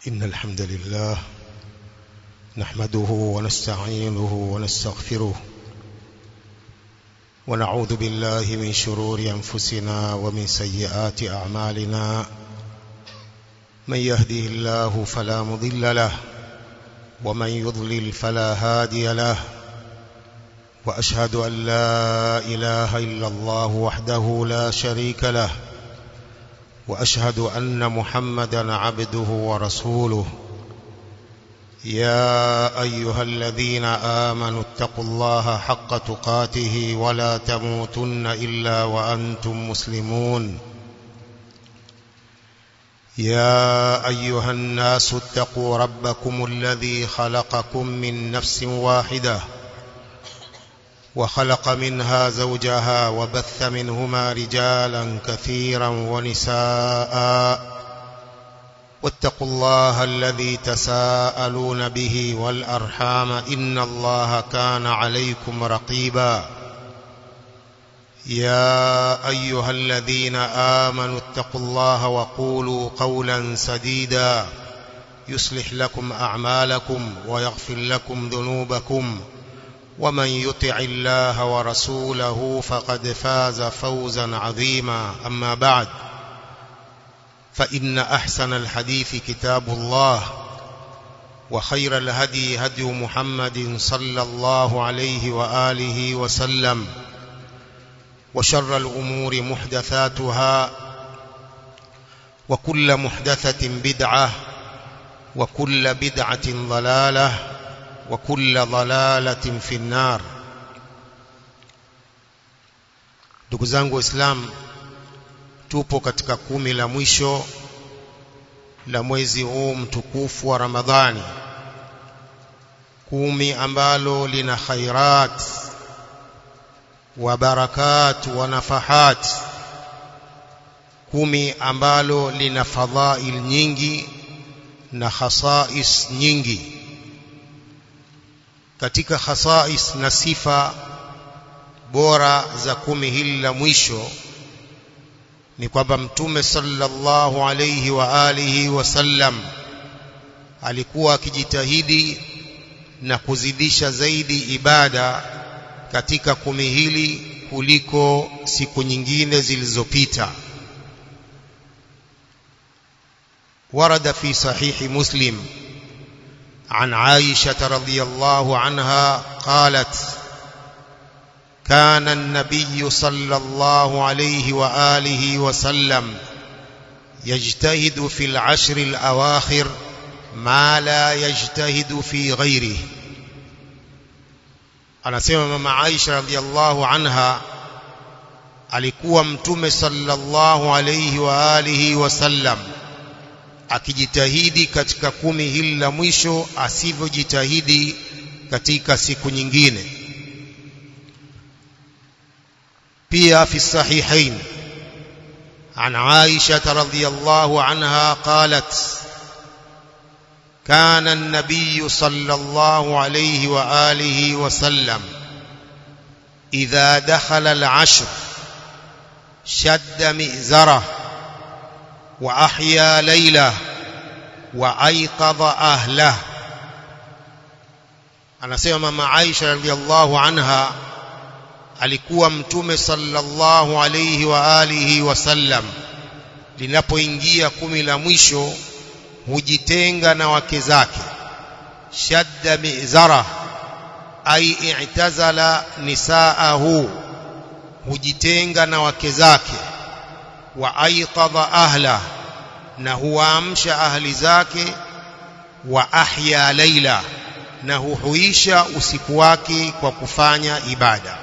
إن الحمد لله نحمده ونستعينه ونستغفره ونعوذ بالله من شرور أنفسنا ومن سيئات أعمالنا من يهده الله فلا مضل له ومن يضلل فلا هادي له وأشهد أن لا إله إلا الله وحده لا شريك له وأشهد أن محمدا عبده ورسوله يا أيها الذين آمنوا اتقوا الله حق تقاته ولا تموتن إلا وأنتم مسلمون يا أيها الناس اتقوا ربكم الذي خلقكم من نفس واحدة وخلق منها زوجها وبث منهما رجالا كثيرا ونساء واتقوا الله الذي تساءلون به والأرحام إن الله كان عليكم رقيبا يا أيها الذين آمنوا اتقوا الله وقولوا قولا سديدا يصلح لكم أعمالكم ويغفر لكم ذنوبكم ومن يطع الله ورسوله فقد فاز فوزا عظيما أما بعد فإن أحسن الحديث كتاب الله وخير الهدي هدي محمد صلى الله عليه وآله وسلم وشر الأمور محدثاتها وكل محدثة بدعة وكل بدعة ضلالة وكل ضلالة في النار ndugu zangu waislamu tupo katika kumi la mwisho la mwezi huu mtukufu wa Ramadhani kumi ambalo lina khairat wa barakat wa nafahat kumi ambalo lina fadhail nyingi na khasais nyingi katika khasais na sifa bora za kumi hili la mwisho ni kwamba mtume sallallahu alayhi wa alihi wasallam alikuwa akijitahidi na kuzidisha zaidi ibada katika kumi hili kuliko siku nyingine zilizopita ورد في صحيح مسلم عن عائشة رضي الله عنها قالت كان النبي صلى الله عليه وآله وسلم يجتهد في العشر الأواخر ما لا يجتهد في غيره anasema mama Aisha radhiallahu anha alikuwa mtume sallallahu alayhi wa alihi wasallam akijitahidi katika kumi hili la mwisho asivyojitahidi katika siku nyingine pia fi sahihain عن عائشة رضي الله عنها قالت كان النبي صلى الله عليه وآله وسلم إذا دخل العشر شد مئزره وأحيا ليله وأيقظ أهله anasema mama Aisha radhiallahu anha alikuwa mtume sallallahu alayhi wa alihi wasallam linapoingia kumi la mwisho hujitenga na wake zake shadda mizara ay i'tazala nisaahu hujitenga na wake zake wa aiqadha ahla na huamsha ahli zake wa ahya laila na huhuisha usiku wake kwa kufanya ibada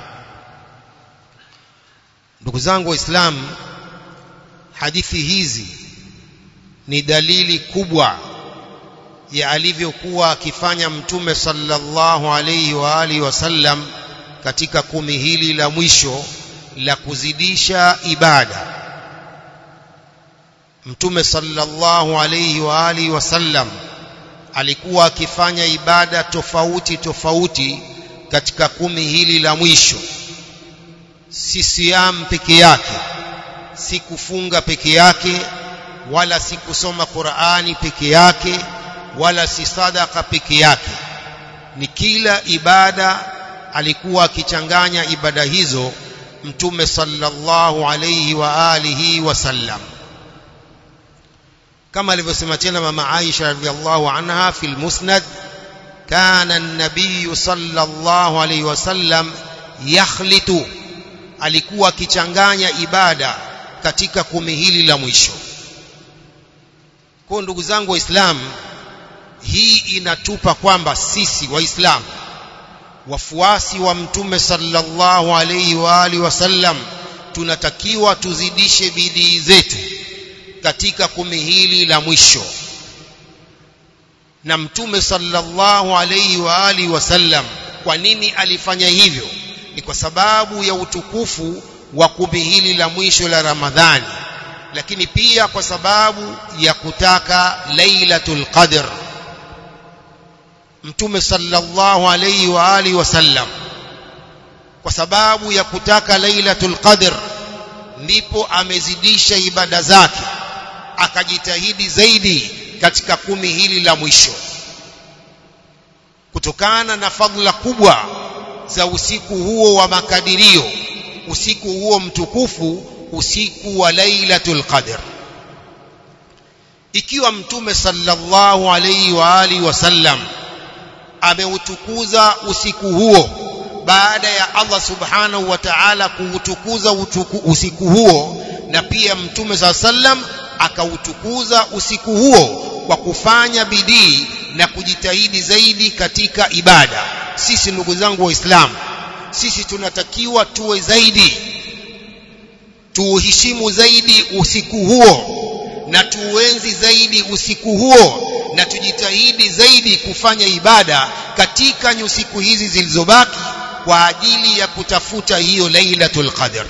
ndugu zangu waislamu hadithi hizi ni dalili kubwa ya alivyokuwa akifanya mtume sallallahu alayhi wa alihi wasallam katika kumi hili la mwisho la kuzidisha ibada mtume sallallahu alayhi wa alihi wasallam alikuwa akifanya ibada tofauti tofauti katika kumi hili la mwisho si siam peke yake si kufunga peke yake wala si kusoma Qur'ani peke yake wala si sadaka peke yake ni kila ibada alikuwa akichanganya ibada hizo mtume sallallahu alayhi wa alihi wasallam kama alivyosema tena mama Aisha radhiallahu anha fil musnad kana an-nabiy sallallahu alayhi wasallam yakhlitu alikuwa akichanganya ibada katika kumi hili la mwisho kwa ndugu zangu waislamu hii inatupa kwamba sisi waislamu wafuasi wa mtume sallallahu alayhi wa alihi wasallam tunatakiwa tuzidishe bidii zetu katika kumi hili la mwisho na mtume sallallahu alayhi wa alihi wasallam kwa nini alifanya hivyo ni kwa sababu ya utukufu wa kumi hili la mwisho la Ramadhani lakini pia kwa sababu ya kutaka Lailatul Qadr Mtume sallallahu alayhi wa alihi wasallam kwa sababu ya kutaka Lailatul Qadr ndipo amezidisha ibada zake akajitahidi zaidi katika kumi hili la mwisho kutokana na fadhila kubwa za usiku huo wa makadirio usiku huo mtukufu usiku wa Lailatul Qadr ikiwa mtume sallallahu alayhi wa alihi wasallam ameutukuza usiku huo baada ya Allah subhanahu wa ta'ala kuutukuza usiku huo na pia mtume sallam akautukuza usiku huo kwa kufanya bidii na kujitahidi zaidi katika ibada sisi ndugu zangu waislamu sisi tunatakiwa tuwe zaidi tuuheshimu zaidi usiku huo na tuuenzi zaidi usiku huo na tujitahidi zaidi kufanya ibada katika nyusiku hizi zilizobaki kwa ajili ya kutafuta hiyo Lailatul Qadr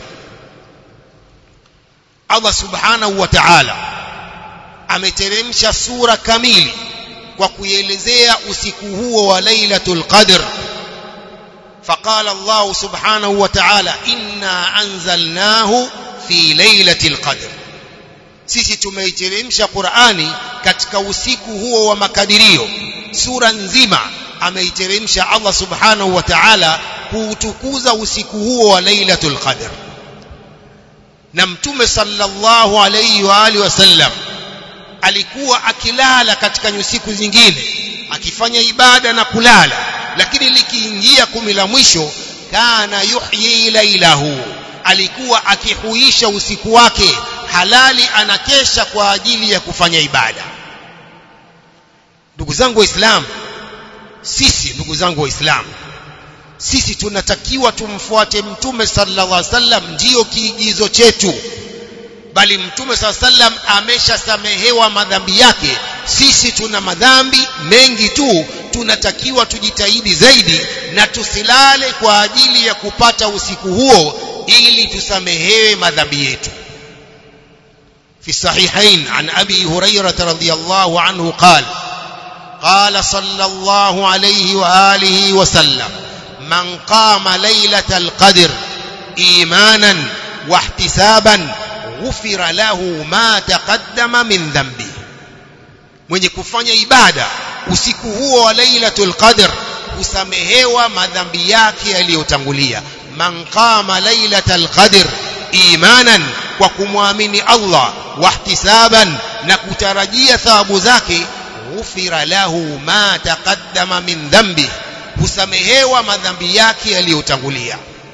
Allah Subhanahu wa Ta'ala ameteremsha sura kamili kwa kuelezea usiku huo wa Lailatul Qadr فقال الله سبحانه وتعالى إنا أنزلناه في ليلة القدر sisi tumeiteremsha Qur'ani katika usiku huo wa makadirio sura nzima ameiteremsha Allah subhanahu wa ta'ala kuutukuza usiku huo wa Lailatul Qadr na mtume sallallahu alayhi wa alihi wasallam alikuwa akilala katika nyusiku zingine akifanya ibada na kulala lakini likiingia kumi la mwisho kana yuhyi lailahu alikuwa akihuisha usiku wake halali anakesha kwa ajili ya kufanya ibada ndugu zangu waislamu sisi ndugu zangu waislamu sisi tunatakiwa tumfuate mtume sallallahu alaihi wasallam ndiyo kiigizo chetu bali mtume sallallahu alaihi wasallam ameshasamehewa madhambi yake sisi tuna madhambi mengi tu tunatakiwa tujitahidi zaidi na tusilale kwa ajili ya kupata usiku huo ili tusamehewe madhambi yetu في الصحيحين عن أبي هريرة رضي الله عنه قال قال صلى الله عليه وآله وسلم من قام ليلة القدر إيمانا واحتسابا غفر له ما تقدم من ذنبه mwenye kufanya ibada usiku huo wa lailatul qadr husamehewa madhambi yake yaliyotangulia man qama lailatal qadr imanan kwa kumwamini Allah wahtisaban na kutarajia thawabu zake ghufira lahu ma taqaddama min dhambi husamehewa madhambi yake yaliyotangulia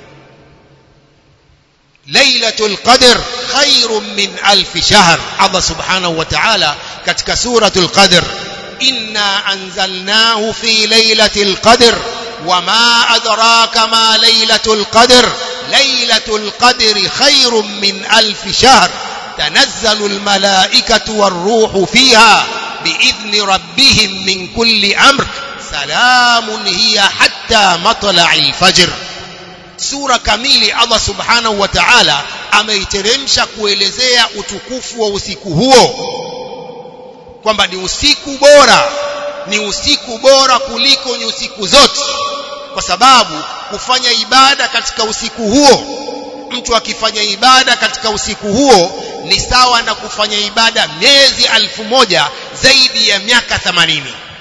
lailatul qadr khairun min alf shahr Allah subhanahu wa ta'ala katika suratul qadr inna anzalnahu fi lailatul qadr wama adraka ma lailatul qadr lailatul qadri khairun min alf shahr تنزل الملائكة والروح فيها بإذن ربهم من كل أمر سلام هي حتى مطلع الفجر sura kamili Allah subhanahu wa ta'ala ameiteremsha kuelezea utukufu wa usiku huo kwamba ni usiku bora ni usiku bora kuliko ni usiku zote kwa sababu kufanya ibada katika usiku huo mtu akifanya ibada katika usiku huo ni sawa na kufanya ibada miezi alfu moja zaidi ya miaka 80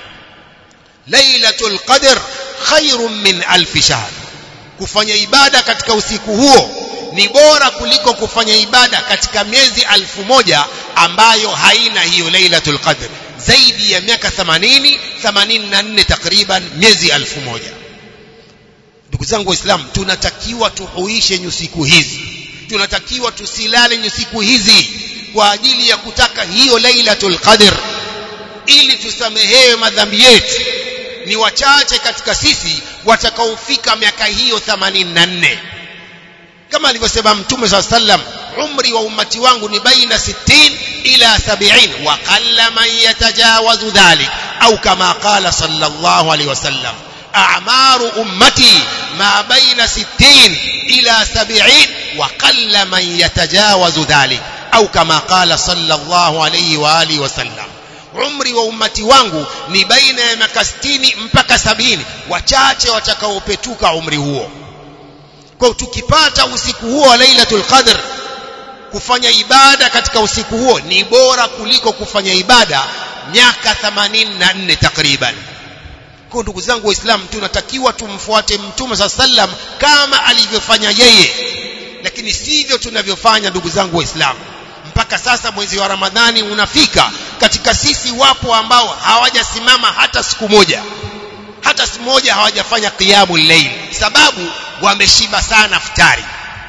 lailatul qadr khairun min alfi shahr kufanya ibada katika usiku huo ni bora kuliko kufanya ibada katika miezi alfu moja ambayo haina hiyo lailatul qadr zaidi ya miaka 80 84 takriban miezi alfu moja ndugu zangu waislamu tunatakiwa tuhuishe nyusiku hizi tunatakiwa tusilale nyusiku hizi kwa ajili ya kutaka hiyo lailatul qadr ili tusamehewe madhambi yetu ni wachache katika sisi watakaofika miaka hiyo 84 kama alivyosema mtume saa sallam umri wa ummati wangu ni baina 60 ila 70 wa qalla man yatajawazu dhalik au kama qala sallallahu alaihi wasallam a'maru ummati ma baina 60 ila 70 wa qalla man yatajawazu dhalik au kama qala sallallahu alaihi wa alihi wasallam umri wa ummati wangu ni baina ya miaka 60 mpaka sabini wachache watakaopetuka umri huo kwa tukipata usiku huo wa lailatul qadr kufanya ibada katika usiku huo ni bora kuliko kufanya ibada miaka 84 takriban kwa ndugu zangu waislamu tunatakiwa tumfuate mtume saa sallam kama alivyofanya yeye lakini sivyo tunavyofanya ndugu zangu waislamu mpaka sasa mwezi wa ramadhani unafika katika sisi wapo ambao hawajasimama hata siku moja hata siku moja hawajafanya qiyamul layl sababu wameshiba sana futari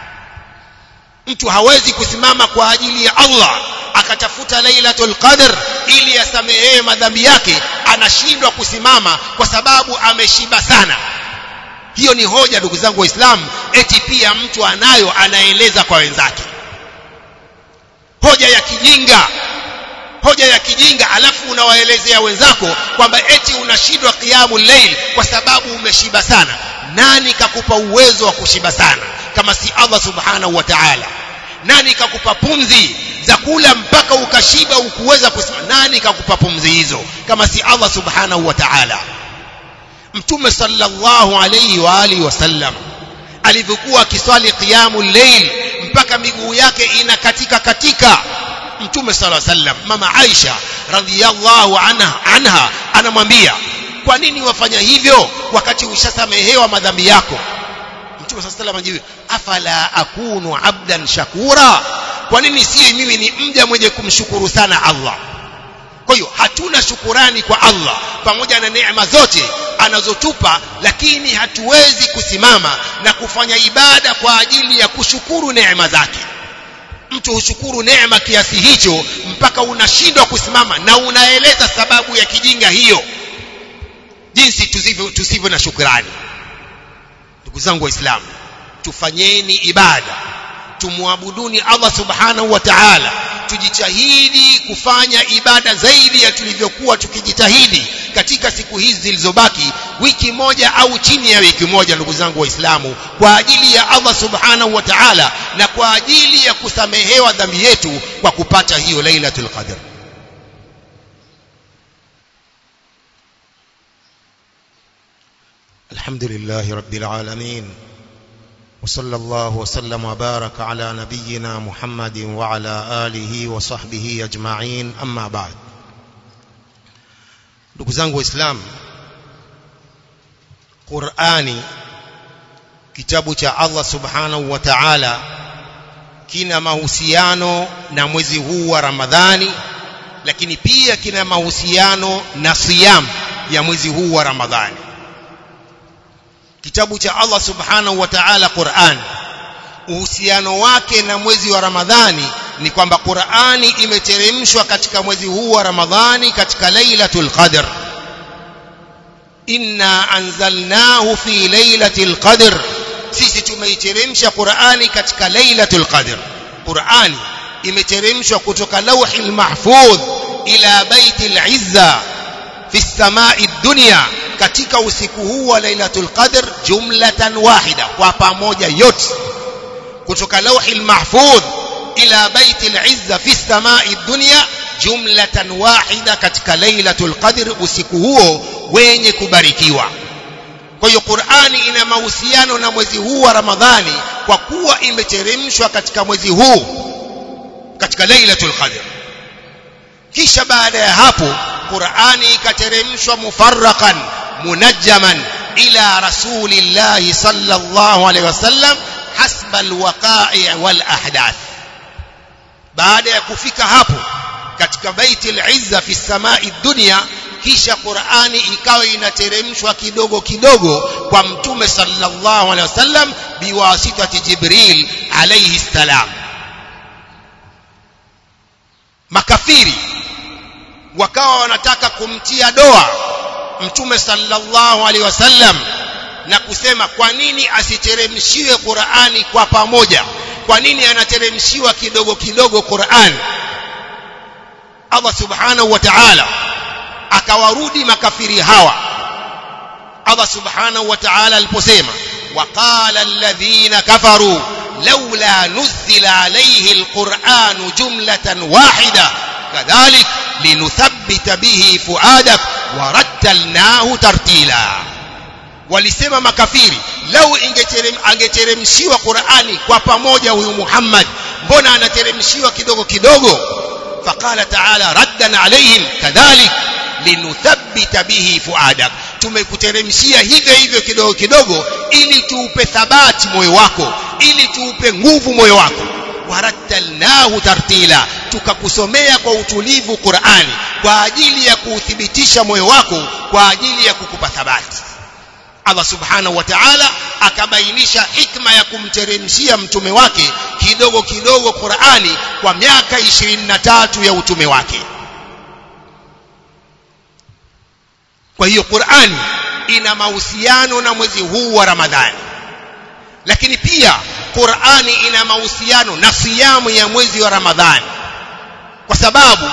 mtu hawezi kusimama kwa ajili ya Allah akatafuta lailatul qadr ili asamehewe madhambi yake anashindwa kusimama kwa sababu ameshiba sana hiyo ni hoja ndugu zangu waislamu eti pia mtu anayo anaeleza kwa wenzake hoja ya kijinga hoja ya kijinga alafu unawaelezea wenzako kwamba eti unashindwa qiyamul layl kwa sababu umeshiba sana nani kakupa uwezo wa kushiba sana kama si Allah subhanahu wa ta'ala nani kakupa pumzi za kula mpaka ukashiba ukuweza kusema nani kakupa pumzi hizo kama si Allah subhanahu wa ta'ala mtume sallallahu alayhi wa alihi wasallam alivyokuwa akiswali qiyamul layl mpaka miguu yake inakatika katika mtume sallallahu alayhi wasallam mama Aisha radhiyallahu anha anha anamwambia kwa nini wafanya hivyo wakati ushasamehewa madhambi yako mtume sallallahu alayhi wasallam afala akunu abdan shakura kwa nini si mimi ni mja mwenye kumshukuru sana Allah kwa hiyo hatuna shukurani kwa Allah pamoja na neema zote anazotupa lakini hatuwezi kusimama na kufanya ibada kwa ajili ya kushukuru neema zake mtu hushukuru neema kiasi hicho mpaka unashindwa kusimama na unaeleza sababu ya kijinga hiyo jinsi tusivyo, tusivyo na shukrani ndugu zangu waislamu tufanyeni ibada tumwabuduni Allah subhanahu wa ta'ala tujitahidi kufanya ibada zaidi ya tulivyokuwa tukijitahidi katika siku hizi zilizobaki wiki moja au chini ya wiki moja ndugu zangu waislamu kwa ajili ya Allah subhanahu wa ta'ala na kwa ajili ya kusamehewa dhambi yetu kwa kupata hiyo lailatul qadr الحمد لله رب العالمين وصلى الله وسلم وبارك على نبينا محمد وعلى آله وصحبه أجمعين أما بعد ndugu zangu waislamu qurani kitabu cha allah subhanahu wa taala kina mahusiano na mwezi huu wa ramadhani lakini pia kina mahusiano na siyam ya mwezi huu wa ramadhani kitabu cha Allah subhanahu wa ta'ala Qur'an uhusiano wake na mwezi wa Ramadhani ni kwamba Qur'ani imeteremshwa katika mwezi huu wa Ramadhani katika Lailatul Qadr inna anzalnahu fi Lailatul Qadr sisi tumeiteremsha Qur'ani katika Lailatul Qadr Qur'ani imeteremshwa kutoka Lauhil Mahfudh ila Baitil Izza fi samai dunya katika usiku huu wa Lailatul Qadr jumlatan wahida kwa pamoja yote kutoka lauhil mahfudh ila baitil izza fi samai dunya jumlatan wahida katika Lailatul Qadr usiku huo wenye kubarikiwa kwa hiyo Qur'ani ina mahusiano na mwezi huu wa Ramadhani kwa kuwa imeteremshwa katika mwezi huu katika lailatul qadr kisha baada ya hapo Qur'ani ikateremshwa mufarraqan munajjaman ila rasulillahi sallallahu alaihi wasallam hasba alwaqa'i wal ahdath baada ya kufika hapo katika baiti al-izza fi samai dunya kisha Qur'ani ikawa inateremshwa kidogo kidogo kwa mtume sallallahu alaihi wasallam biwasitati Jibril alayhi salam makafiri wakawa wanataka kumtia doa mtume sallallahu alaihi wasallam na kusema kwa nini asiteremshiwe Qur'ani kwa pamoja kwa nini anateremshiwa kidogo kidogo Qur'an Allah subhanahu wa ta'ala akawarudi makafiri hawa Allah subhanahu wa ta'ala aliposema waqala alladhina kafaru laula nuzila alayhi alquran jumlatan wahida kadhalik linuthabbita bihi fuadak warattalnahu tartila walisema makafiri lau ingeterem angeteremshiwa Qur'ani kwa pamoja huyu Muhammad mbona anateremshiwa kidogo kidogo faqala ta'ala raddan alayhim kadhalik linuthabbita bihi fuadak tumekuteremshia hivyo hivyo kidogo kidogo ili tuupe thabati moyo wako ili tuupe nguvu moyo wako warattalnahu tartila tukakusomea kwa utulivu Qur'ani kwa ajili ya kuuthibitisha moyo wako kwa ajili ya kukupa thabati Allah subhanahu wa ta'ala akabainisha hikma ya kumteremshia mtume wake kidogo kidogo Qur'ani kwa miaka 23 ya utume wake kwa hiyo Qur'ani ina mahusiano na mwezi huu wa Ramadhani lakini pia Qur'ani ina mahusiano na siyamu ya mwezi wa Ramadhani kwa sababu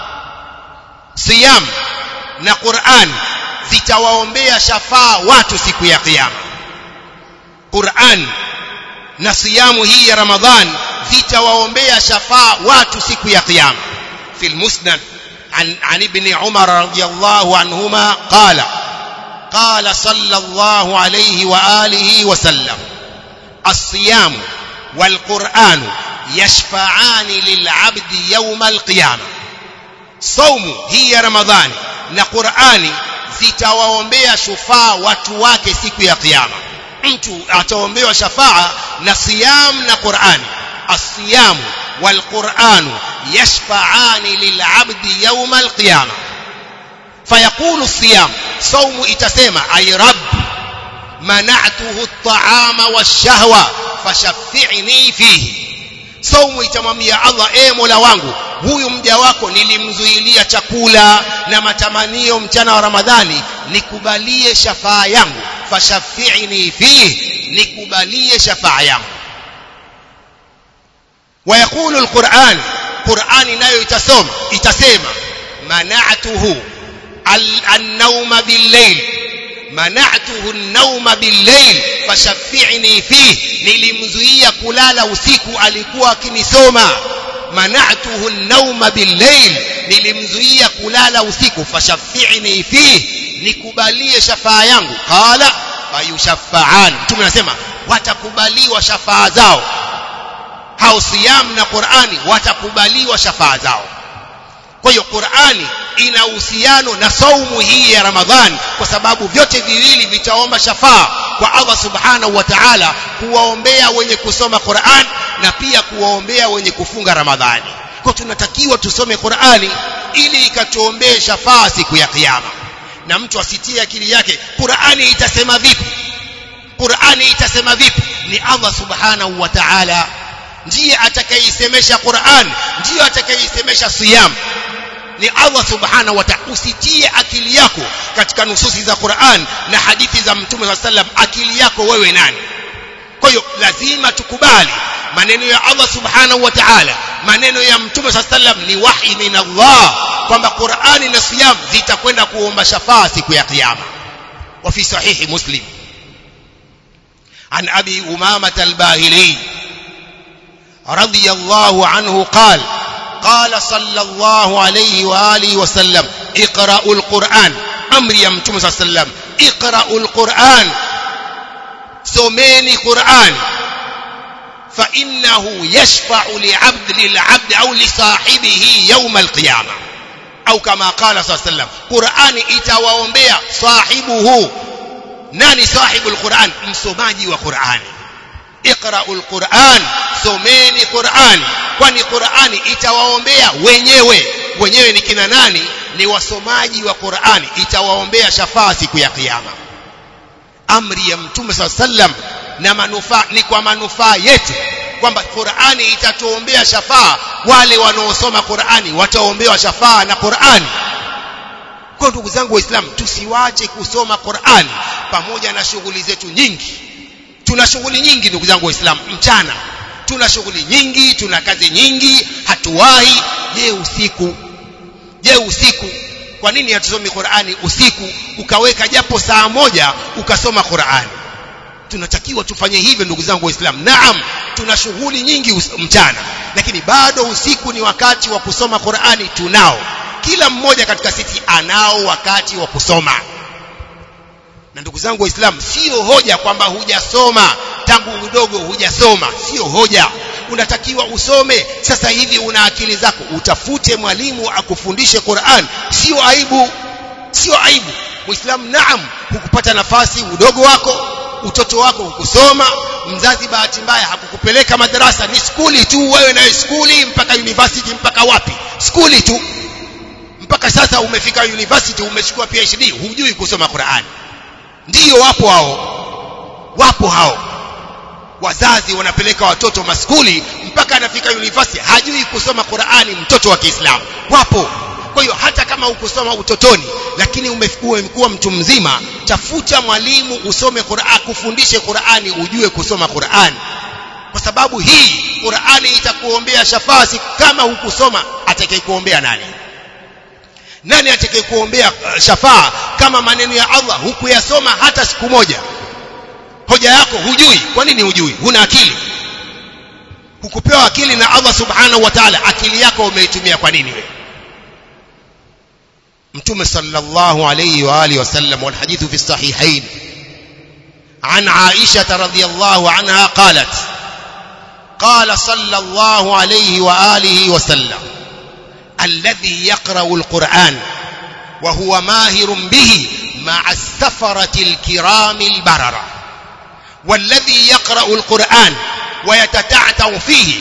siyam na Qur'an zitawaombea shafaa watu siku ya kiyama Qur'an na siyamu hii ya Ramadhan zitawaombea shafaa watu siku ya kiyama fil musnad عن عن ابن عمر رضي الله عنهما قال قال صلى الله عليه واله وسلم الصيام والقرآن يشفعان للعبد يوم القيامة صوم هي رمضان na Qur'ani zitawaombea shufaa watu wake siku ya kiyama mtu ataombewa shafaa na siyam na Qur'ani الصيام والقرآن يشفعان للعبد يوم القيامة فيقول الصيام صوم اتسمى أي رب منعته الطعام والشهوة فشفعني فيه saumu itamwambia Allah e Mola wangu huyu mja wako nilimzuilia chakula na matamanio mchana wa Ramadhani nikubalie shafaa yangu fashafi'ni fihi nikubalie shafaa yangu ويقول القرآن قرآن nayo itasoma itasema mana'tuhu an-nawma bil-layl mana'tuhu an-nawma bil-layl fashaffi'ni fihi nilimzuia kulala usiku alikuwa akinisoma mana'tuhu an-nawma bil-layl nilimzuia kulala usiku fashaffi'ni fihi nikubalie shafaa yangu qala fayushaffa'an mtume anasema watakubaliwa shafaa zao hao siyam na Qur'ani watakubaliwa shafaa zao kwa hiyo Qur'ani ina uhusiano na saumu hii ya Ramadhan kwa sababu vyote viwili vitaomba shafaa kwa Allah subhanahu wa ta'ala kuwaombea wenye kusoma Qur'an na pia kuwaombea wenye kufunga Ramadhani kwa tunatakiwa tusome Qur'ani ili ikatuombee shafaa siku ya kiyama na mtu asitie akili yake Qur'ani itasema vipi Qur'ani itasema vipi ni Allah subhanahu wa ta'ala ndiye atakayeisemesha Qur'an ndiye atakayeisemesha siyam ni Allah subhanahu wa ta'ala usitie akili yako katika nususi za Qur'an na hadithi za Mtume wa sallam akili yako wewe nani kwa hiyo lazima tukubali maneno ya Allah subhanahu wa ta'ala maneno ya Mtume wa sallam ni wahi min Allah kwamba Qur'ani na siyam zitakwenda kuomba shafaa siku ya kiyama wa fi sahihi muslim عن أبي أمامة الباهلي رضي الله عنه قال قال صلى الله عليه وآله وسلم اقرأوا القرآن أمر يمتم صلى الله عليه وسلم اقرأوا القرآن سميني قرآن فإنه يشفع لعبد للعبد أو لصاحبه يوم القيامة أو كما قال صلى الله عليه وسلم قرآن itawaombea صاحبه nani sahibu alquran msomaji wa qurani iqra'ul quran someni qurani kwani qurani itawaombea wenyewe wenyewe ni kina nani ni wasomaji wa qurani itawaombea shafaa siku ya kiyama amri ya mtume saa sallam na manufaa ni kwa manufaa yetu kwamba qurani itatuombea shafaa wale wanaosoma qurani wataombewa shafaa na qurani kwa ndugu zangu waislamu tusiwache kusoma qurani pamoja na shughuli zetu nyingi tuna shughuli nyingi ndugu zangu waislamu mchana tuna shughuli nyingi tuna kazi nyingi hatuwahi je usiku je usiku kwa nini hatusomi qurani usiku ukaweka japo saa moja ukasoma qurani tunatakiwa tufanye hivyo ndugu zangu waislamu naam tuna shughuli nyingi mchana lakini bado usiku ni wakati wa kusoma qurani tunao kila mmoja katika sisi anao wakati wa kusoma na ndugu zangu waislamu sio hoja kwamba hujasoma tangu udogo hujasoma sio hoja unatakiwa usome sasa hivi una akili zako utafute mwalimu akufundishe Qur'an sio aibu sio aibu muislamu naam hukupata nafasi udogo wako utoto wako hukusoma mzazi bahati mbaya hakukupeleka madarasa ni skuli tu wewe nawe skuli mpaka university mpaka wapi skuli tu mpaka sasa umefika university umechukua PhD hujui kusoma Qur'an ndiyo wapo hao wapo hao wazazi wanapeleka watoto maskuli mpaka anafika university hajui kusoma Qur'ani mtoto wa Kiislamu wapo kwa hiyo hata kama ukusoma utotoni lakini umekuwa mtu mzima tafuta mwalimu usome Qur'an kufundishe Qur'ani ujue kusoma Qur'ani kwa sababu hii Qur'ani itakuombea shafaa kama hukusoma atakayekuombea nani nani atakayekuombea shafaa kama maneno ya Allah hukuyasoma hata siku moja hoja yako hujui kwa nini hujui huna akili hukupewa akili na Allah subhanahu wa ta'ala akili yako umeitumia kwa nini wewe mtume sallallahu alayhi wa alihi wasallam wal hadithu fi sahihain عن عائشة رضي الله عنها قالت قال صلى الله عليه وآله وسلم الذي يقرأ القرآن وهو ماهر به مع السفرة الكرام البررة والذي يقرأ القرآن ويتتعتع فيه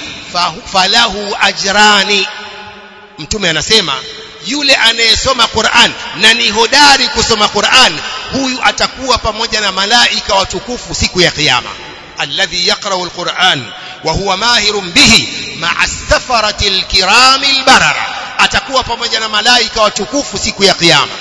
فله أجران mtume anasema yule anayesoma Qur'an na ni hodari kusoma Qur'an huyu atakuwa pamoja na malaika watukufu siku ya kiyama alladhi yaqra'u alquran wa huwa mahirun bihi ma'a safarati alkirami albarara atakuwa pamoja na malaika watukufu siku ya kiyama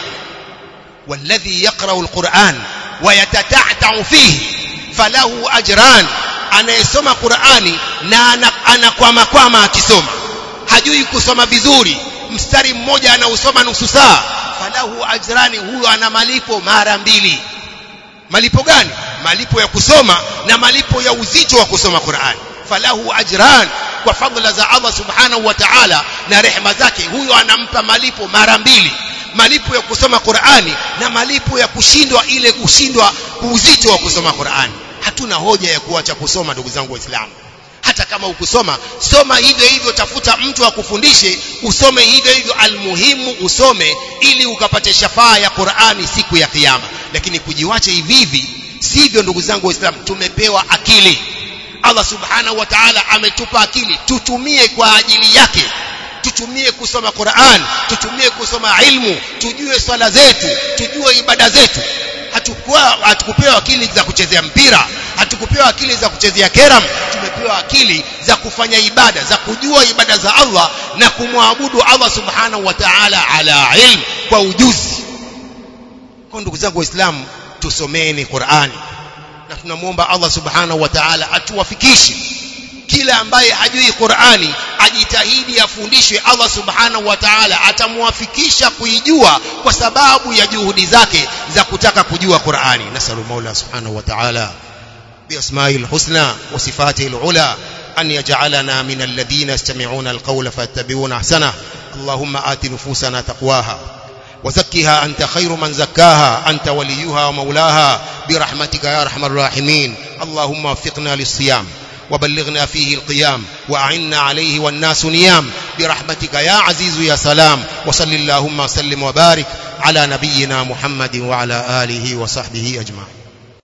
walladhi yaqra'u alquran wa yatata'ta'u fihi falahu ajran anayesoma Qur'ani na anakwama kwama akisoma hajui kusoma vizuri mstari mmoja anausoma nusu saa falahu ajrani huyo ana malipo mara mbili malipo gani malipo ya kusoma na malipo ya uzito wa kusoma Qur'an falahu ajran kwa fadhila za Allah subhanahu wa ta'ala na rehema zake huyo anampa malipo mara mbili malipo ya kusoma Qur'ani na malipo ya kushindwa ile kushindwa uzito wa kusoma Qur'ani hatuna hoja ya kuacha kusoma ndugu zangu waislamu hata kama ukusoma soma hivyo hivyo tafuta mtu akufundishe usome hivyo hivyo almuhimu usome ili ukapate shafaa ya Qur'ani siku ya kiyama lakini kujiwacha hivi hivi sivyo ndugu zangu waislamu tumepewa akili Allah subhanahu wa ta'ala ametupa akili tutumie kwa ajili yake tutumie kusoma Qur'an tutumie kusoma ilmu tujue swala zetu tujue ibada zetu hatukuwa hatukupewa akili za kuchezea mpira hatukupewa akili za kuchezea keram tumepewa akili za kufanya ibada za kujua ibada za Allah na kumwabudu Allah subhanahu wa ta'ala ala ilm kwa ujuzi kwa ndugu zangu waislamu tusomeni Qur'ani na tunamwomba Allah subhanahu wa ta'ala atuwafikishe kila ambaye hajui Qur'ani ajitahidi afundishwe Allah subhanahu wa ta'ala atamwafikisha kuijua kwa sababu ya juhudi zake za kutaka kujua Qur'ani nasalu Mola subhanahu wa ta'ala بأسمائه الحسنى وصفاته العلى أن يجعلنا من الذين يستمعون القول فيتبعون أحسنه اللهم آت نفوسنا تقواها وزكها أنت خير من زكاها أنت وليها ومولاها برحمتك يا أرحم الراحمين اللهم وفقنا للصيام وبلغنا فيه القيام وأعنا عليه والناس نيام برحمتك يا عزيز يا سلام وصل اللهم وسلم وبارك على نبينا محمد وعلى آله وصحبه أجمعين